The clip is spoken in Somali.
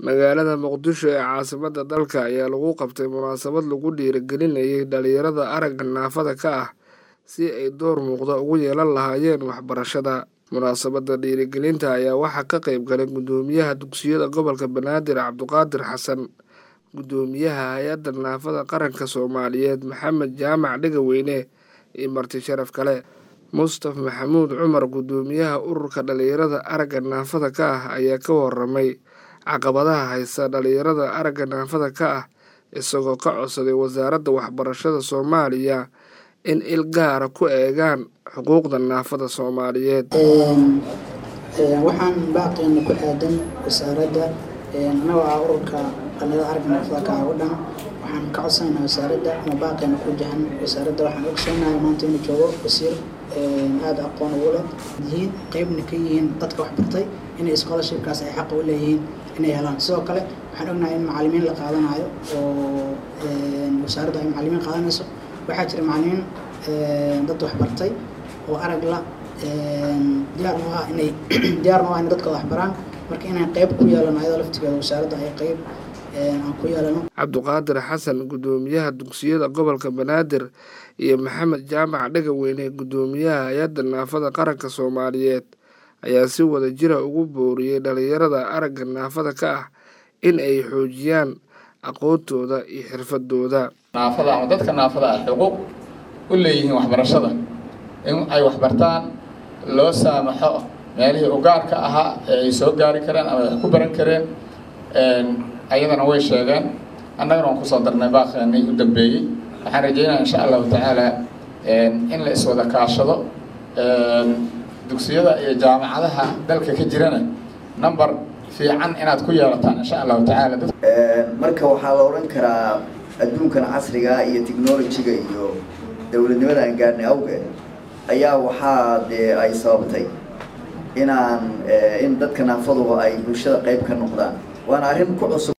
magaalada muqdisho ee caasimadda dalka ayaa lagu qabtay munaasabad lagu dhiirigelinayay dhalinyarada aragga naafada ka ah si ay door muuqda ugu yeelan lahaayeen waxbarashada munaasabadda dhiirigelinta ayaa waxaa ka qayb galay guddoomiyaha dugsiyada gobolka banaadir cabduqaadir xasan guddoomiyaha hay-adda naafada qaranka soomaaliyeed maxamed jaamac dhegaweyne iyo marti sharaf kale mustaf maxamuud cumar guddoomiyaha ururka dhalinyarada aragga naafada ka ah ayaa ka waramay caqabadaha haysta dhalinyarada aragga naafada ka ah isagoo ka codsaday wasaaradda waxbarashada soomaaliya in il gaara ku eegaan xuquuqda naafada soomaaliyeed waxaan baaqeena ku aadan wasaaradda anagoo ah ururka dhalinyarada aragga naafada ka ah oo dhan waxaan ka codsanaynaa wasaaradda ama baaqeena ku jahan wasaaradda waxaan ogsoonahay maanta inuu joogo wasiir aada aqoon ugu leh yihiin qeybna ka yihiin dadka waxbartay inay scholarshipkaas ay xaqa u leeyihiin inay helaan sidoo kale waxaan ognahay in macalimiin la qaadanayo oo wasaaradda ay macalimiin qaadanayso waxaa jira macalimiin dad waxbartay oo arag la diyaar u ah inay diyaar u ah in dadka waxbaraan marka inaan qeyb ku yeelano ayadoo laftigeeda wasaaradda ay qeyb aan ku yeelano cabduqaadir xasan guddoomiyaha dugsiyada gobolka banaadir iyo maxamed jaamac dhegaweyne guddoomiyaha hay-adda naafada qaranka soomaaliyeed ayaa si wada jira ugu booriyey dhalinyarada aragga naafada ka ah in ay xoojiyaan aqoontooda iyo xirfadooda naafada ama dadka naafada ah xuquuq u leeyihiin waxbarashada in ay waxbartaan loo saamaxo meelihii ugaarka ahaa ee ay soo gaari kareen ama wax ku baran kareen ayadana way sheegeen annagana waan kusoo darnay baaqeenii u dambeeyey waxaan rajeynaya insha allahu tacaala in la iswada kaashado dugsiyada iyo jaamacadaha dalka ka jirana number fiican inaad ku yeelataan insha allahu tacaala marka waxaa la odhan karaa adduunkan casriga iyo technolojiga iyo dowladnimada aan gaarnay awgeed ayaa waxaa dee ay sababtay inaan in dadka naafaduba ay bulshada qayb ka noqdaan waana arrin ku cusub